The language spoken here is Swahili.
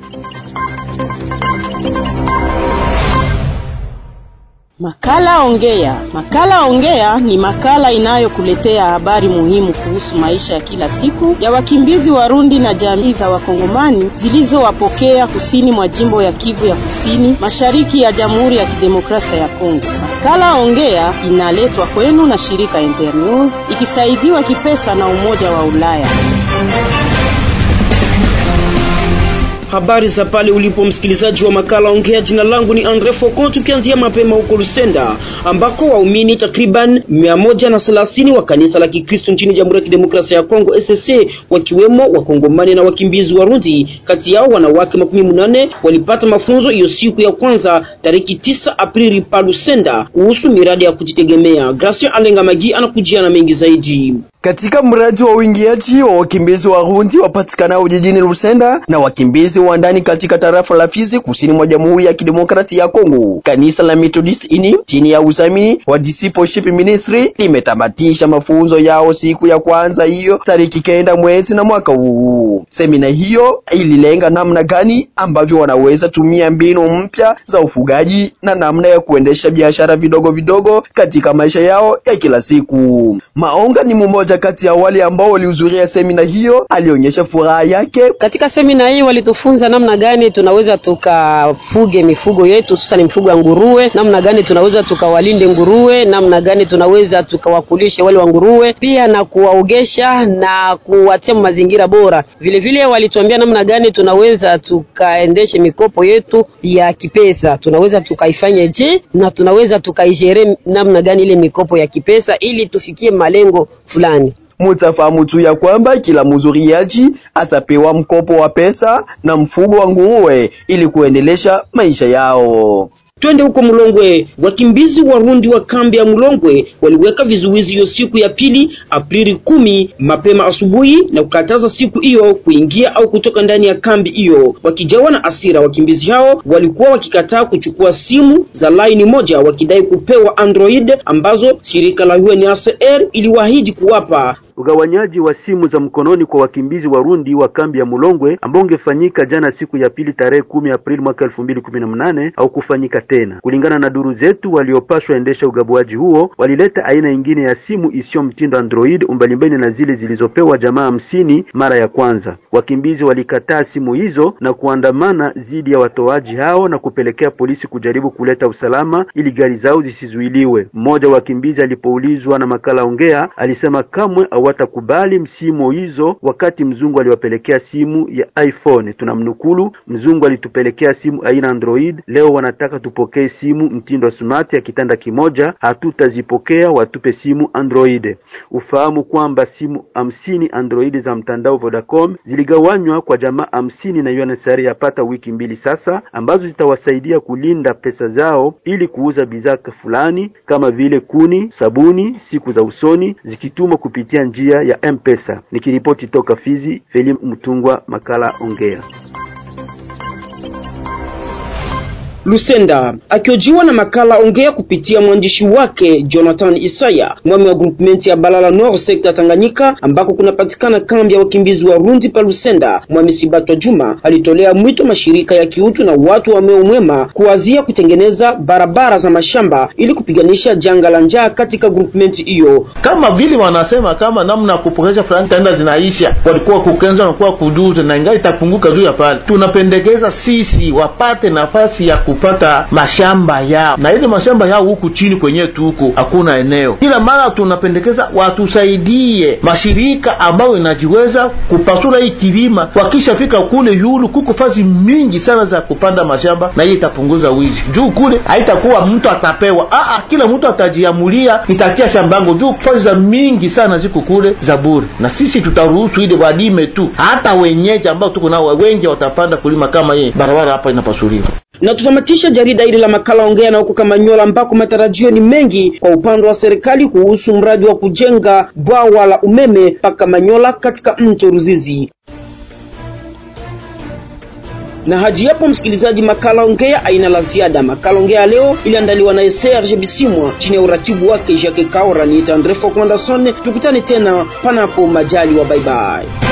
Makala Ongea. Makala Ongea ni makala inayokuletea habari muhimu kuhusu maisha ya kila siku ya wakimbizi Warundi na jamii za Wakongomani zilizowapokea kusini mwa jimbo ya Kivu ya Kusini, mashariki ya Jamhuri ya Kidemokrasia ya Kongo. Makala Ongea inaletwa kwenu na shirika Internews ikisaidiwa kipesa na Umoja wa Ulaya. Habari za pale ulipo msikilizaji wa makala Ongea. Jina langu ni Andre Foko, tukianzia mapema huko Lusenda ambako waumini takriban mia moja na thelathini wa kanisa la Kikristo nchini Jamhuri ya Kidemokrasia ya Kongo SSC, wakiwemo wakongomani na wakimbizi Warundi, kati yao wanawake makumi munane walipata mafunzo hiyo siku ya kwanza tariki tisa Aprili pa Lusenda kuhusu miradi ya kujitegemea. Gracia Alenga Magi anakujia na mengi zaidi. Katika mradi wa uingiaji wa wakimbizi Warundi wapatikanao jijini Lusenda na wakimbizi wa ndani katika tarafa la Fizi kusini mwa Jamhuri ya Kidemokrasia ya Kongo, kanisa la Methodist ini chini ya uzamini wa Discipleship Ministry limetamatisha mafunzo yao siku ya kwanza hiyo tariki kenda mwezi na mwaka huu. Semina hiyo ililenga namna gani ambavyo wanaweza tumia mbinu mpya za ufugaji na namna ya kuendesha biashara vidogo vidogo katika maisha yao ya kila siku. Maonga ni mmoja kati ya wale ambao walihudhuria semina hiyo, alionyesha furaha yake. Katika semina hii walitufunza namna gani tunaweza tukafuge mifugo yetu, hususan mifugo ya nguruwe, namna gani tunaweza tukawalinde nguruwe, namna gani tunaweza tukawakulishe wale wa nguruwe, pia na kuwaogesha na kuwatia mazingira bora. Vile vile walituambia namna gani tunaweza tukaendeshe mikopo yetu ya kipesa, tunaweza tukaifanye je, na tunaweza tukaijere namna gani ile mikopo ya kipesa ili tufikie malengo fulani. Mutafahamu tu ya kwamba kila mhudhuriaji atapewa mkopo wa pesa na mfugo wa nguruwe ili kuendelesha maisha yao. Twende huko Mulongwe. Wakimbizi Warundi wa kambi ya Mulongwe waliweka vizuizi hiyo siku ya pili Aprili kumi mapema asubuhi na kukataza siku hiyo kuingia au kutoka ndani ya kambi hiyo. Wakijawa na asira, wakimbizi hao walikuwa wakikataa kuchukua simu za laini moja, wakidai kupewa Android ambazo shirika la UNHCR iliwaahidi kuwapa. Ugawanyaji wa simu za mkononi kwa wakimbizi Warundi wa kambi ya Mulongwe ambao ungefanyika jana siku ya pili tarehe kumi Aprili mwaka elfu mbili kumi na mnane au kufanyika tena. Kulingana na duru zetu, waliopashwa endesha ugabuaji huo walileta aina nyingine ya simu isiyo mtindo Android umbalimbali na zile zilizopewa jamaa hamsini mara ya kwanza. Wakimbizi walikataa simu hizo na kuandamana dhidi ya watoaji hao na kupelekea polisi kujaribu kuleta usalama ili gari zao zisizuiliwe. Mmoja wa wakimbizi alipoulizwa na makala Ongea alisema kamwe watakubali msimu hizo wakati mzungu aliwapelekea simu ya iPhone. Tunamnukulu, mzungu alitupelekea simu aina Android, leo wanataka tupokee simu mtindo smart ya kitanda kimoja, hatutazipokea, watupe simu Android. Ufahamu kwamba simu hamsini Android za mtandao Vodacom ziligawanywa kwa jamaa hamsini na UNHCR yapata wiki mbili sasa, ambazo zitawasaidia kulinda pesa zao ili kuuza bidhaa fulani kama vile kuni, sabuni siku za usoni zikitumwa kupitia njia ya M-Pesa. Nikiripoti toka Fizi, Feli Mtungwa, makala Ongea. Lusenda akiojiwa na makala Ongea kupitia mwandishi wake Jonathan Isaya, mwami wa groupement ya Balala Nord sekta Tanganyika, ambako kunapatikana kambi ya wakimbizi wa Rundi pa Lusenda. Mwami Sibatwa Juma alitolea mwito mashirika ya kiutu na watu wa moyo mwema kuwazia kutengeneza barabara za mashamba ili kupiganisha janga la njaa katika groupement hiyo. Kama vile wanasema kama namna ya kupokesha fulani tenda zinaisha, walikuwa kukenza wanakuwa kuduza na ingali itapunguka juu ya pale. Tunapendekeza sisi wapate nafasi ya kupata mashamba yao, na ile mashamba yao huku chini kwenye tuko hakuna eneo. Kila mara tunapendekeza watusaidie mashirika ambayo inajiweza kupasula hii kilima, wakishafika kule yulu kuko fazi mingi sana za kupanda mashamba, na hiyo itapunguza wizi juu kule haitakuwa mtu atapewa, aa, kila mtu atajiamulia, nitatia shambango juu fazi za mingi sana ziko kule za bure, na sisi tutaruhusu ile walime tu, hata wenyeji ambao tuko nao wengi watapanda kulima kama yeye barabara hapa inapasuliwa na tutamatisha jarida hili la makala ongea na huko Kamanyola, ambako matarajio ni mengi kwa upande wa serikali kuhusu mradi wa kujenga bwawa la umeme pa Kamanyola katika mto Ruzizi. Na hadi hapo, msikilizaji, makala ongea aina la ziada. Makala ongea leo iliandaliwa na Serge Bisimwa chini ya uratibu wake Jacques Kaora. Ni Andre Fokwandason, tukutane tena panapo majali wa bye bye.